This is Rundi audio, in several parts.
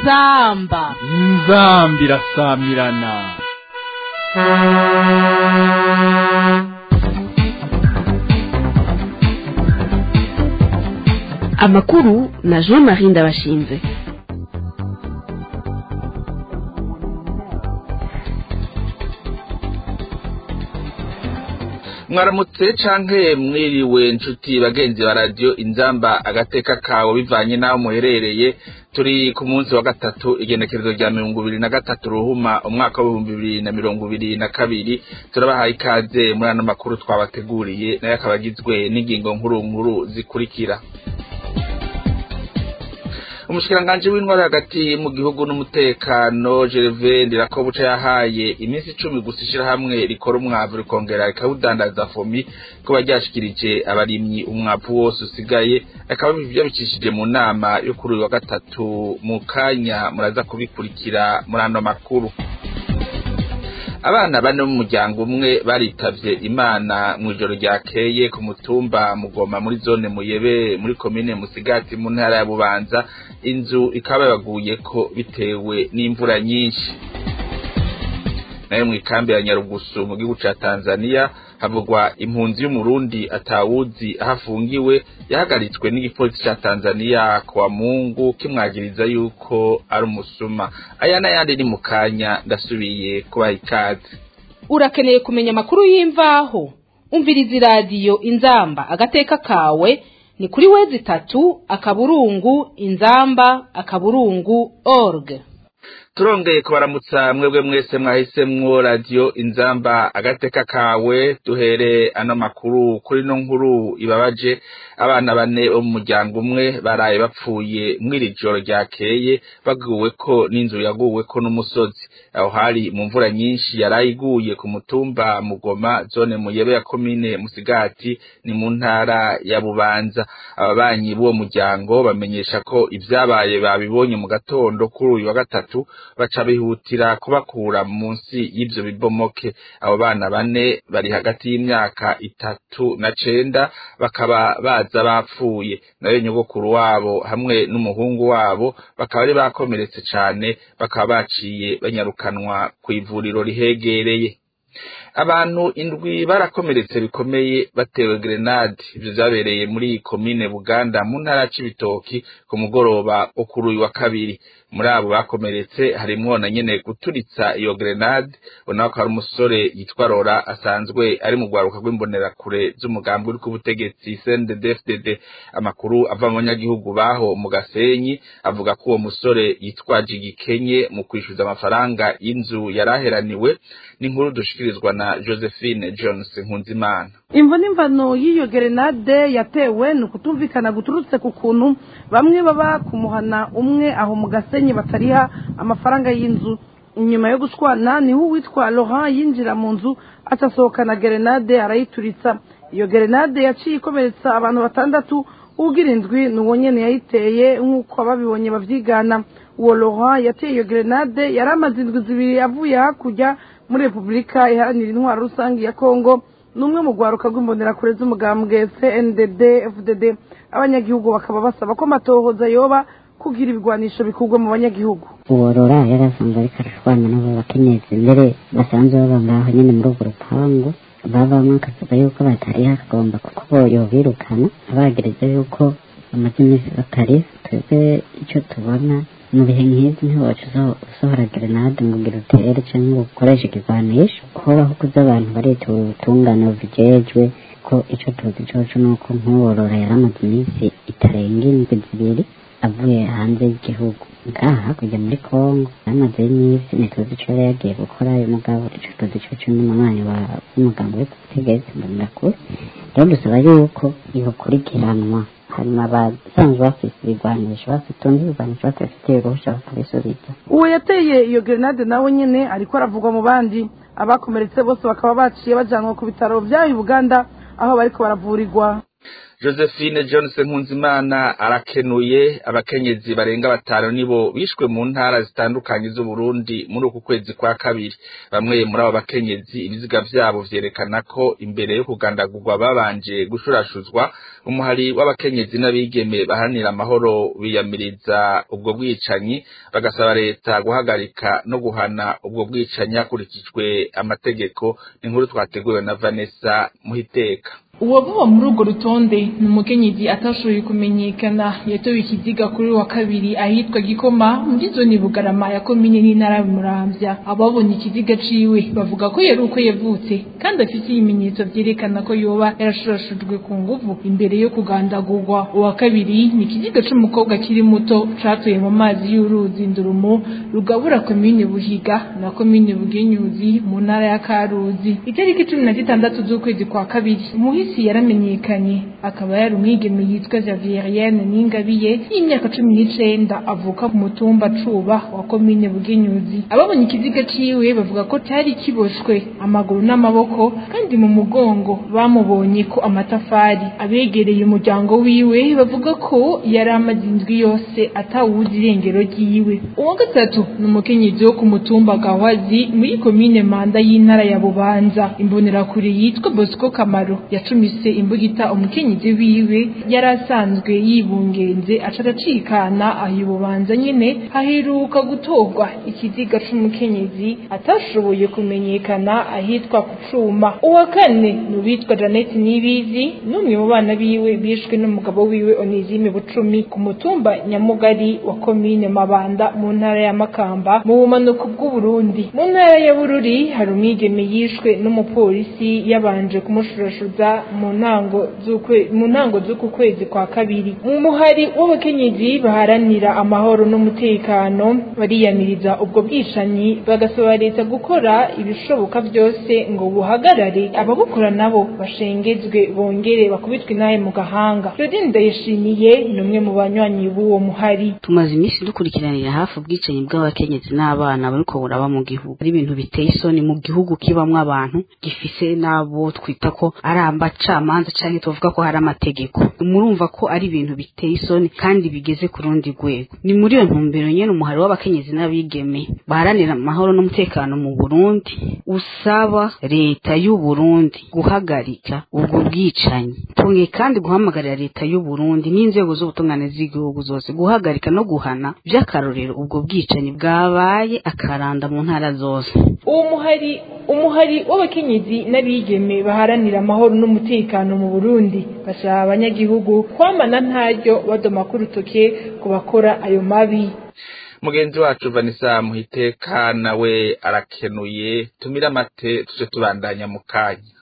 inzamba inzambi irasamirana amakuru na jean marie ndabashinze mwaramutse canke mwiriwe nshuti bagenzi ba radiyo inzamba agateka kawe bivanye n'aho muherereye turi ku munsi wa gatatu igenekerezo rya mirongo ibiri na gatatu ruhuma umwaka w'ibihumbi bibiri na mirongo ibiri na kabiri turabahaye ikaze muri ano makuru twabateguriye nayo akaba agizwe n'ingingo nkuru nkuru zikurikira umushikiranganji w'intwari hagati mu gihugu n'umutekano Gervais Ndirakobuca yahaye iminsi icumi gusa ishirahamwe rikora umwavu rikongera rikawudandaza fomi kuba ryashikirije abarimyi umwavu wose usigaye akaba yabicishije mu nama yo kuri uyu wa gatatu mu kanya muraza kubikurikira muri ano makuru abana bane b'umuryango umwe baritavye imana mw'ijoro ryakeye ku mutumba mugoma muri zone muyebe muri komine musigati mu ntara ya bubanza inzu ikaba yabaguyeko bitewe n'imvura nyinshi nayo mw'ikambi ya nyarugusu mu gihugu ca tanzania havugwa impunzi y'umurundi atawuzi aho afungiwe yahagaritswe n'igipolisi ca tanzania kwa mungu kimwagiriza yuko ari umusuma aya n'ayandi ni mu kanya ndasubiye kubaha ikaze urakeneye kumenya amakuru y'imvaho umviriza iradiyo inzamba agateka kawe ni kuri wezi itatu akaburungu inzamba akaburungu org turongeye kubaramutsa mwebwe mwese mwahisemwo radiyo inzamba agateka kawe duhere ano makuru kuri no nkuru ibabaje abana bane bo mu muryango umwe baraye bapfuye mw'iri joro ryakeye baguweko n'inzu yaguweko n'umusozi aho hari mu mvura nyinshi yaraye iguye ku mutumba mugoma zone muyebe ya komine musigati ni mu ntara ya bubanza ababanyi b'uwo muryango bamenyesha ko ivyabaye babibonye mu gatondo kuri uyu wa gatatu baca bihutira kubakura munsi y'ivyo bibomoke abo bana bane bari hagati y'imyaka itatu na cenda bakaba baza bapfuye nayo nyogokuru wabo hamwe n'umuhungu wabo bakaba bari bakomeretse cane bakaba baciye banyarukanwa kw'ivuriro rihegereye abantu indwi barakomeretse bikomeye batewe grenade ivyo vyabereye muri komine buganda mu ntara c'ibitoki ku mugoroba wo kuri uyu wa kabiri muri abo bakomeretse harimwo na nyene guturitsa iyo grenade ubona ko hari umusore yitwa rora asanzwe ari mu rwaruka rw'imbonerakure z'umugambi uri k'ubutegetsi cndd amakuru ava mu banyagihugu baho mu gasenyi avuga ko uwo musore yitwaje igikenye mu kwishyuza amafaranga y'inzu yaraheraniwe n'inkuru dushikirizwa na josephine jones nkunzimana imvo n'imvano y'iyo gerenade yatewe ni ukutumvikana guturutse ku kuntu bamwe baba ku muhana umwe aho mu gasenyi batariha amafaranga y'inzu inyuma yo gushwana niho uwitwa laurent yinjira mu nzu atasohokana gerenade arayituritsa iyo gerenade yaciye ikomeretsa abantu batandatu ugira indwi ni uwo nyene yayiteye nk'uko ababibonye bavyigana uwo laurent yateye iyo gerenade yari amaze indwi zibiri avuye hakurya muri repubulika iharanira intwaro rusange ya kongo n'umwe mu rwaruka rw'imbonerakure z'umugambwe cndd fdd abanyagihugu bakaba basaba ko amatohoza yoba kugira ibigwanisho bikurwa mu banyagihugu uworora yari asanzwe ariko arashwana n'abo bakenyezi mbere basanzwe baba ngaho nyine muri urwo rupangu babamwe akavuga yuko batari hakagomba kuko yobirukana abagereza yuko bamaze iminsi batari twebwe icyo tubona mu bihe nk'izi ntiwacu usohora gerenade ngo ugira utere cyangwa ngo ukoreshe ikigwanisho kubaho kuza abantu baritura ubutungane bujejwe ko icyo tuzi coco ni uko nk'uworora yari amaze iminsi itarenga indwi zibiri avuye hanze y'igihugu ngaha hakurya muri kongo yamaze iminsi ntituzi ico yari yagiye gukora uyu mugabo ico tuzi coco n'umunywanyi w'umuganga uri kubutegetsi mbonerakure rero dusaba yuko ibukurikiranwa hanyuma abasanzwe bafise ibigwanisho bafitunze ibigwanisho batafitiye uruhusha bakabisubiza uwo yateye iyo gerenade nawe nyene ariko aravugwa mu bandi abakomeretse bose bakaba baciye bajanwa ku bitaro vyayo uganda aho bariko baravurirwa josephine johnson nkunzimana arakenuye abakenyezi barenga batanu nibo bishwe mu ntara zitandukanye z'uburundi muri uku kwezi kwa kabiri bamwe muri abo bakenyezi ibiziga vyabo vyerekana ko imbere yo kugandagurwa babanje gushurashuzwa umuhari w'abakenyezi n'abigeme baharanira amahoro biyamiriza ubwo bwicanyi bagasaba leta guhagarika no guhana ubwo bwicanyi hakurikijwe amategeko n'inkuru twateguwe na vanessa muhiteka uwavuba muri urwo rutonde ni umukenyezi atashoboye kumenyekana yatowe ikiziga kuri wa kabiri ahitwa gikoma muri zone bugarama ya komine n'intara ya muramvya ababonye ikiziga ciwe bavuga ko yari uko yavutse kandi afite ibimenyetso vyerekana ko yoba yarashurashujwe ku nguvu imbere yo kugandagurwa uwa kabiri ni ikiziga c'umukobwa kiri muto catuye mu mazi y'uruzi ndurumo rugabura komine buhiga na komine bugenyuzi mu ntara ya karuzi itariki cumi na zitandatu z'ukwezi kwa kabiri umuhisi isi yaramenyekanye akaba yari umwigeme yitwa Javieriyene Ningabiye y'imyaka cumi n'icenda avuka ku mutumba Cuba wa komine Bugenyuzi ababonye ikiziga ciwe bavuga ko cyari kiboshwe amaguru n'amaboko kandi mu mugongo bamubonye ko amatafari abegereye umuryango wiwe bavuga ko yari amaze indwi yose atawuzi irengero ryiwe uwa gatatu ni umukenyezi wo ku mutumba Gawazi muri komine Manda y'intara ya Bubanza imbonerakure yitwa Bosco Kamaro yacu yacumise imbugita umukenyezi wiwe yari asanzwe yibungenze aca aracikana aho ibubanza nyene haheruka gutorwa ikiziga c'umukenyezi atashoboye kumenyekana ahitwa ku cuma uwa kane ni uwitwa Janet Nibizi n'umwe mu bana biwe bishwe n'umugabo wiwe Onizime Bucumi ku mutumba Nyamugari wa komine Mabanda mu ntara ya Makamba mu bumanuko bw'Uburundi mu ntara ya Bururi hari umwigeme yishwe n'umupolisi yabanje kumushurashuza mu ntango z'ukwe mu ntango z'uku kwezi kwa kabiri mu muhari w'abakenyezi baharanira amahoro n'umutekano bariyamiriza ubwo bwicanyi bagasaba leta gukora ibishoboka byose ngo buhagarare ababukora nabo bashengezwe bongere bakubitwe inahe mu gahanga Claudine Ndayishimiye ni umwe mu banywanyi b'uwo muhari tumaze iminsi dukurikiranira hafi ubwicanyi bw'abakenyezi n'abana bariko buraba mu gihugu ari ibintu biteye isoni mu gihugu kibamwo abantu gifise n'abo twita ko ari abacamanza canke tuvuga ko hari amategeko murumva ko ari ibintu biteye isoni kandi bigeze ku rundi rwego ni muri iyo ntumbero nyene umuhari w'abakenyezi n'abigeme baharanira amahoro n'umutekano mu Burundi usaba leta y'u Burundi guhagarika ubwo bwicanyi tunge kandi guhamagarira leta y'u Burundi n'inzego z'ubutungane z'igihugu zose guhagarika no guhana by'akarorero ubwo bwicanyi bwabaye akaranda mu ntara zose uwo muhari umuhari w'abakenyezi n'abigeme baharanira amahoro n'umutekano mu Burundi basaba abanyagihugu kwamana ntaryo badoma ku rutoke ku bakora ayo mabi mugenzi wacu vanessa muhiteka nawe arakenuye tumira amate tuje tubandanya mu kanya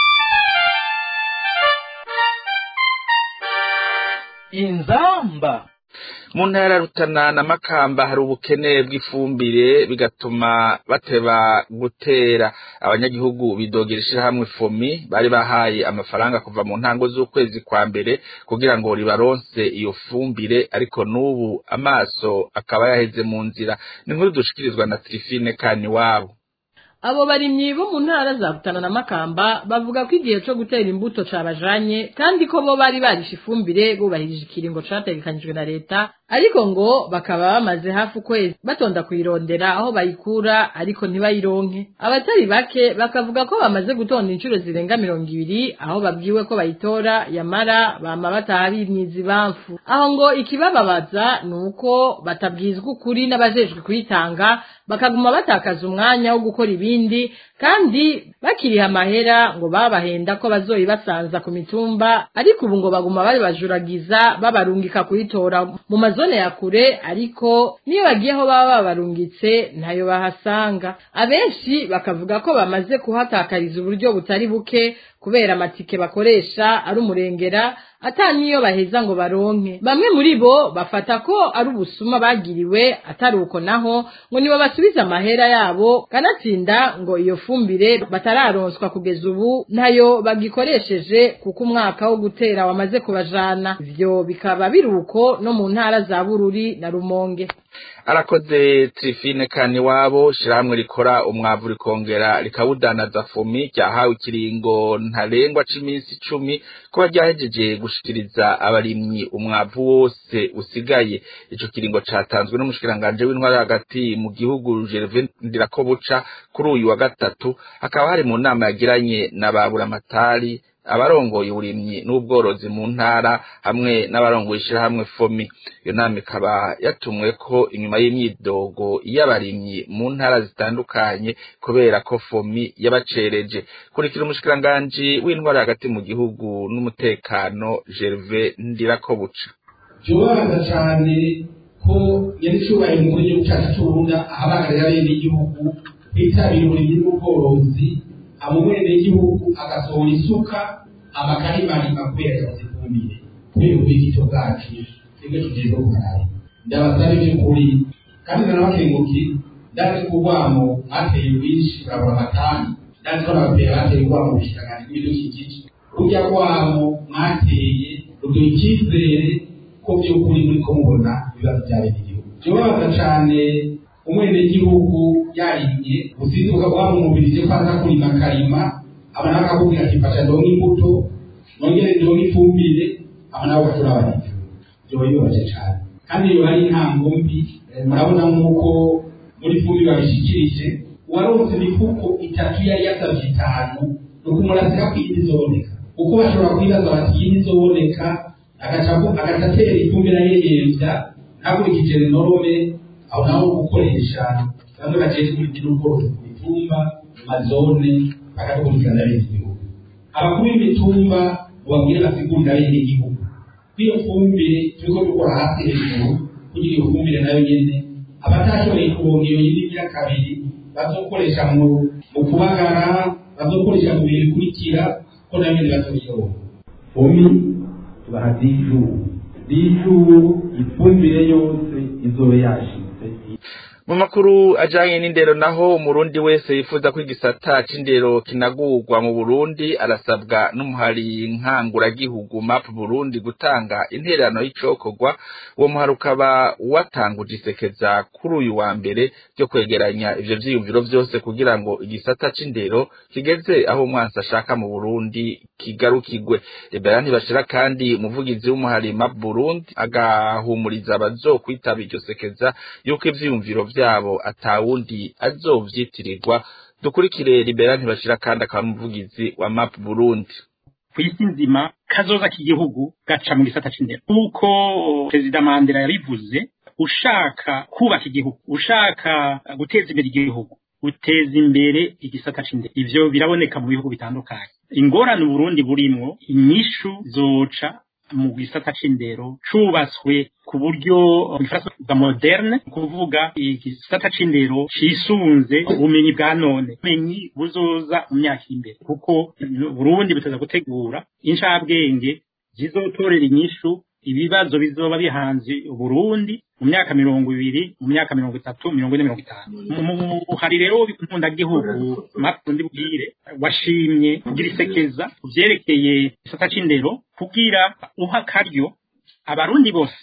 inzamba mu ntara ya rutana na makamba hari ubukene bw'ifumbire bigatuma bateba gutera abanyagihugu bidogera ishirahamwe fomi bari bahaye amafaranga kuva mu ntango z'ukwezi kwa mbere kugira ngo ribaronse iyo fumbire ariko n'ubu amaso akaba yaheze mu nzira ni nkuru dushikirizwa na Trifine kani wabo abo barimyi bo mu ntara za Rutana na Makamba bavuga ko igihe cyo gutera imbuto cabajanye kandi ko bo bari barisha ifumbire bubahirije ikiringo categekanijwe na leta ariko ngo bakaba bamaze hafi ukwezi batonda kuyirondera aho bayikura ariko ntibayironke abatari bake bakavuga ko bamaze gutonda inshuro zirenga mirongo ibiri aho babwiwe ko bayitora yamara bama bataha bimyiza ibamfu aho ngo ikibababaza ni uko batabwizwa ukuri n'abajejwe kuyitanga bakaguma batakaza umwanya wo gukora ibindi kandi bakiriha amahera ngo babahenda ko bazoyibasanza ku mitumba ariko ubu ngo baguma babajuragiza babarungika kuyitora mu mazone ya kure ariko niyo bagiye aho baba babarungitse ntayo bahasanga abenshi bakavuga ko bamaze kuhatakariza uburyo butari buke kubera amatike bakoresha ari umurengera ata niyo baheza ngo baronke bamwe muri bo bafata ko ari ubusuma bagiriwe atari uko naho ngo nibo basubiza amahera yabo kanatsinda ngo iyo fumbire batararonswa kugeza ubu ntayo bagikoresheje kuko umwaka wo gutera wamaze kubajana ivyo bikaba biri uko no mu ntara za bururi na rumonge arakoze trifine kani wabo shirahamwe rikora umwavu rikongera rikawudanaza fumi ryahawe ikiringo ntarengwa c'iminsi icumi kuba ryahejeje gushikiriza abarimyi umwavu wose usigaye ico kiringo catanzwe n'umushikiranganje w'intwara hagati mu gihugu Gervais Ndirakobuca kuri uyu wa gatatu hakaba hari mu nama yagiranye na baburamatari abarongoye uburimyi n'ubworozi mu ntara hamwe n'abarongoye ishirahamwe fomi iyo nama ikaba yatumwe ko inyuma y'imyidogo y'abarimyi mu ntara zitandukanye kubera ko fomi yabacereje kurikira umushikiranganji w'intwara hagati mu gihugu n'umutekano Gervais Ndirakobuca byorohereza cyane ko nyiri cyubahiro umukuru w'igihugu cyacu cy'uburundi ahabagarira bene igihugu bitabira uburimyi n'ubworozi amubene igihugu agasohora isuka amakarimari kubera yabuze ifumbire kubera ububikito bwacu rimwe tugiye kukarari ndabasaba iby'ukuri kandi nanabakenguki ndazi ko urwamo mwateye rwinshi urabura amatani ndazi ko n'ababyeyi bateye urwamo ubushikiranganji bw'ibidukikije rujya rwamo mwateye ruduha icyizere ko by'ukuri muri ko mubona ibibazo bya bene igihugu byobabaza cyane umwenegihugu yarimye uzinduka wamumubirije ko aza kurima akarima aba nawe akakubwira ati fasha ndonke imbuto nongere ndonke ifumbire aba nawe ugashora abahinzi byoba bibabaje cyane kandi iyo ari intango mbi murabona nk'uko muri fumbire babishikirije uwaronse imifuko itatu yari yasabye itanu ni ukumurasira ko iyindi izoboneka kuko bashobora kwibaza bati iyindi izoboneka agaca atera ifumbire ayirembya ntakurikije norome aho naho gukoresha bamwe bajejwe ibiti n'ubworozi ku mitumba mu mazone bakabikurikirana bene igihugu abakuru b'imitumba babwire basigurira bene igihugu kwiyo fumbire turiko dukora hasi hejuru kugira iyo fumbire nayo nyene abatashoboye kuronka iyo yindi ya kabiri bazokoresha mu mu kubagara bazokoresha mu bihe bikurikira ko nayo nyene bazoyironka fumi tubaha dijuru dijuru ifumbire yose izobe yashitse mu makuru ajanye n'indero naho umurundi wese yifuza ko igisata c'indero kinagurwa mu burundi arasabwa n'umuhari nkanguragihugu map burundi gutanga intererano y'icokorwa uwo muhari ukaba watanguje isekeza kuri uyu wa mbere ryo kwegeranya ivyo vyiyumviro vyose kugira ngo igisata c'indero kigeze aho umwansi ashaka mu burundi kigarukigwe libera ntibashira kandi umuvugizi w'umuhari map burundi agahumuriza abazokwitaba iryo sekeza yuko ivyiyumviro vyabo atawundi azovyitirirwa dukurikire libera ntibashira kandi akaba umuvugizi wa map burundi kw'isi nzima kazoza k'igihugu gaca mu gisata c'indero nk'uko perezida mandela yabivuze ushaka kubaka igihugu ushaka guteza imbere igihugu uteza imbere igisata c'indero ivyo biraboneka mu bihugu bitandukanye ingorane uburundi burimwo inyishu zoca mu gisata c'indero cubatswe ku buryo bwa moderne kuvuga igisata c'indero cisunze ubumenyi bwa none ubumenyi buzoza mu myaka imbere kuko Burundi butaza gutegura incabwenge zizotorera inyishu ibibazo bizoba bihanze Burundi mu myaka mirongo ibiri mu myaka mirongo itatu mirongo ine mirongo itanu hari rero nkundagihugu makundi bwire washimye kugira isekeza kuvyerekeye igisata c'indero kugira uha akaryo abarundi bose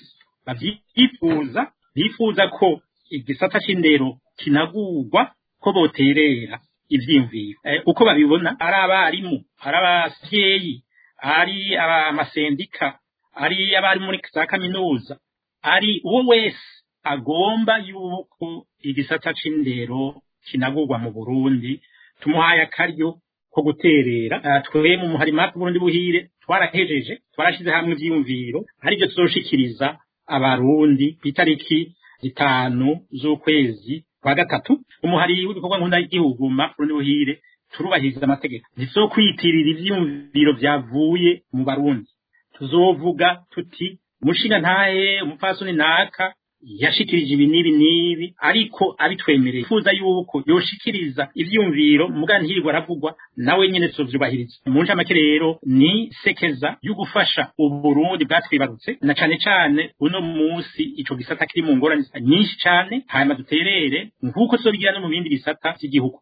bavyifuza bifuza ko igisata c'indero kinagurwa ko boterera ivyiyumviro uko babibona ari abarimu ari abavyeyi ari amasendika ari abari muri za kaminuza ari uwo wese agomba yuko igisata c'indero kinagurwa mu Burundi tumuhaye akaryo ko guterera twe mu muharima Burundi buhire twarahejeje twarashize hamwe ivyiyumviro aribyo tuzoshikiriza abarundi itariki zitanu z'ukwezi kwa gatatu umuhari w'ibikorwa nkunda y'igihugu Burundi buhire turubahiriza amategeko ntizokwitirira ivyiyumviro vyavuye mu barundi tuzovuga tuti umushinga ntahe umupfasoni naka yashikirije ibi n'ibi n'ibi ariko abitwemereye fuza yuko yoshikiriza ivyumviro muga ntihirwa aravugwa nawe nyene tuzovyubahiriza mu ncamake rero ni sekeza yo gufasha uburundi bwatwibarutse na cane cane uno musi ico gisata kiri mu ngorane nyinshi cane hanyuma duterere nk'uko tuzobigira no mu bindi bisata vy'igihugu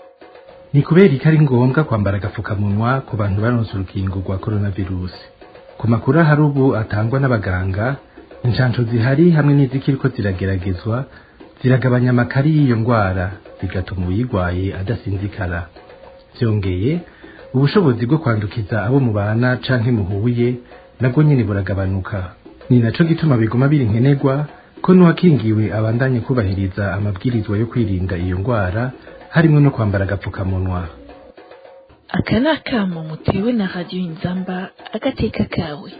ni kubera ko ari ngombwa kwambara agapfukamunwa ku bantu baronse urukingo rwa coronavirusi ku makuru ahari ubu atangwa n'abaganga inshansho zihari hamwe n'izikiriko zirageragezwa ziragabanya amakari y'iyo ndwara bigatuma uyirwaye adasinzikara byongeye ubushobozi bwo kwandukiza abo mubana canke muhuye nabwo nyene buragabanuka ni naco gituma biguma biri nkenerwa ko n'uwakingiwe abandanye kubahiriza amabwirizwa yo kwirinda iyo ndwara harimwo no kwambara agapfukamunwa aka ni akamo mutewe na radiyo inzamba agateka kawe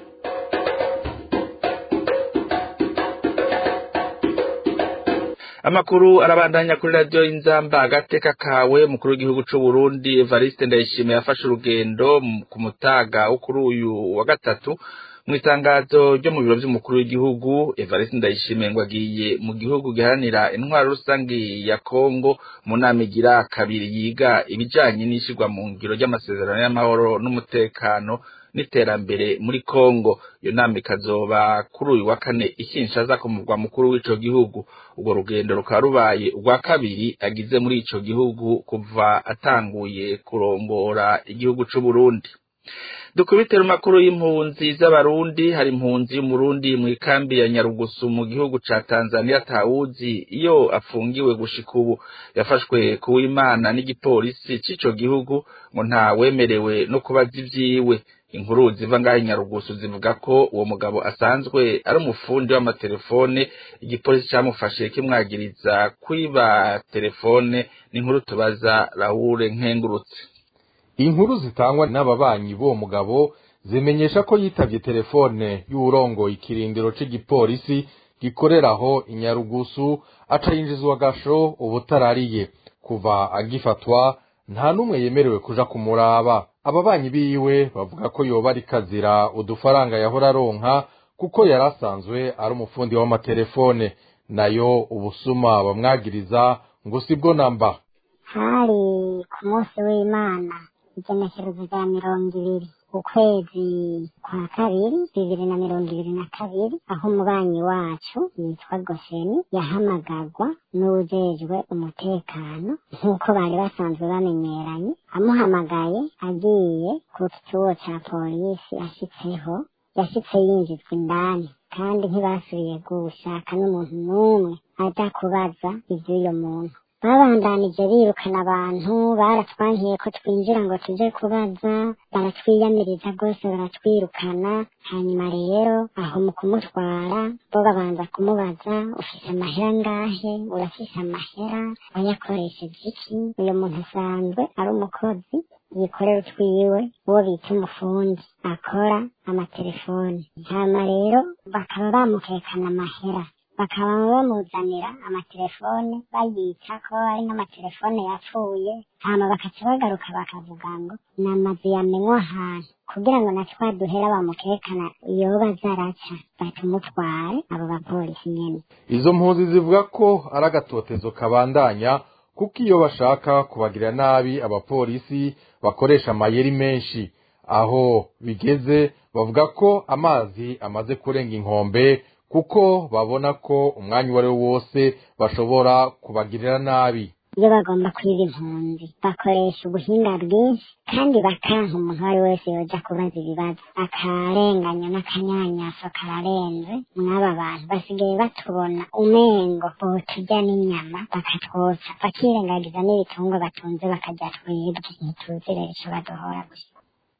amakuru arabandanya kuri radiyo y'inzamba agateka kawe mukuru w'igihugu c'u Burundi Evariste Ndayishimiye yafashe urugendo ku mutaga wo kuri uyu wa gatatu mu itangazo ryo mu biro by'umukuru w'igihugu Evariste Ndayishimiye ngo agiye mu gihugu giharanira intwaro rusange ya Kongo mu nama igira kabiri yiga ibijanye n'ishirwa mu ngiro ry'amasezerano y'amahoro n'umutekano n'iterambere muri Kongo iyo nama ikazoba kuri uyu wa kane ikinshaza ku murwa mukuru w'ico gihugu urwo rugendo rukaba rubaye urwa kabiri agize muri ico gihugu kuva atanguye kurongora igihugu c'u Burundi dukubitira makuru y'impunzi z'abarundi hari impunzi y'umurundi mu ikambi ya Nyarugusu mu gihugu ca Tanzania tawuzi iyo afungiwe gushika ubu yafashwe kuwimana n'igipolisi c'ico gihugu ngo nta wemerewe no kubaza ivyiwe inkuru ziva ngaho Nyarugusu zivuga ko uwo mugabo asanzwe ari umufundi w'amatelefone igipolisi camufashe kimwagiriza kwiba telefone n'inkuru tubaza Raoul Nkengurutse inkuru zitangwa n'ababanyi b'uwo mugabo zimenyesha ko yitavye telefone y'uwurongoye ikirindiro c'igipolisi gikorera aho inyarugusu aca yinjizwa gasho ubutarariye kuva agifatwa nta n'umwe yemerewe kuja kumuraba ababanyi biwe bavuga ko yoba ari kazira udufaranga yahora aronka kuko yari asanzwe ari umufundi w'amatelefone nayo ubusuma bamwagiriza ngo sibwo namba hari ku munsi w'imana igenekerezo rya mirongo ibiri ukwezi kwa kabiri bibiri na mirongo ibiri na kabiri aho umubanyi wacu yitwa gosheni yahamagagwa n'uwujejwe umutekano nk'uko bari basanzwe bamenyeranye amuhamagaye agiye ku kigo ca polisi ashitseho yashitse yinjizwa indani kandi ntibasubiye gushaka n'umuntu n'umwe aja kubaza ivy'uyo muntu babandanije birukana abantu baratwankiye ko twinjira ngo tuje kubaza baratwiyamiriza rwose baratwirukana hanyuma rero aho mu kumutwara bo babanza kumubaza ufise amahera ngahe urafise amahera wayakoresheje iki uyu muntu asanzwe ari umukozi yikorera utwiwe uwo bita umufundi akora amatelefoni hama rero bakaba bamukekana amahera bakaba bamuzanira amatelefone bayita ko ari nk'amatelefone yapfuye hama bakaca bagaruka bakavuga ngo ni amazu yamenywa ahantu kugira ngo na twa duhera bamukekana yoba zaraca batumutware abo bapolisi nyene izo mpunzi zivuga ko ari agatotezo kabandanya kuko iyo bashaka kubagirira nabi abapolisi bakoresha amayeri menshi aho bigeze bavuga ko amazi amaze kurenga inkombe kuko babona ko umwanya uwo ari wo wose bashobora kubagirira nabi iyo bagomba kwiba impunzi bakoresha ubuhinga bwinshi kandi bakanka umuntu uwo ari wese yoja kubaza ibibazo akarenganya n'akanyanyaso kararenze mw'aba bantu basigaye batubona umengo boturya n'inyama bakatwoca bakirengagiza n'ibitungwa batunze bakarya twebwe ntituzi rero ico baduhora gusa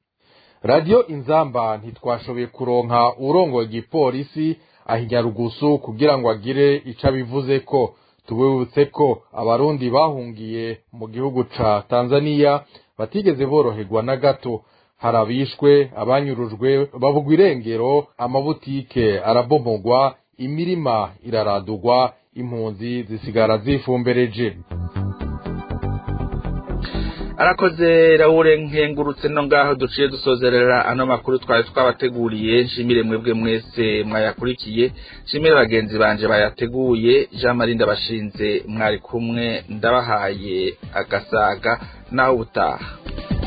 radiyo inzamba ntitwashoboye kuronka urongoye igipolisi ahinya rugusu kugira ngo agire ico abivuze ko tubibutse ko abarundi bahungiye mu gihugu ca tanzaniya batigeze boroherwa na gato harabishwe abanyurujwe babugwa irengero amabutike arabomogwa imirima iraradugwa impunzi zisigara zifumbereje arakoze rahure nkengurutse no ngaho duciye dusozerera ano makuru twari twabateguriye nshimire mwebwe mwese mwayakurikiye nshimire bagenzi banje bayateguye jean marie ndabashinze mwari kumwe ndabahaye agasaga naho ubutaha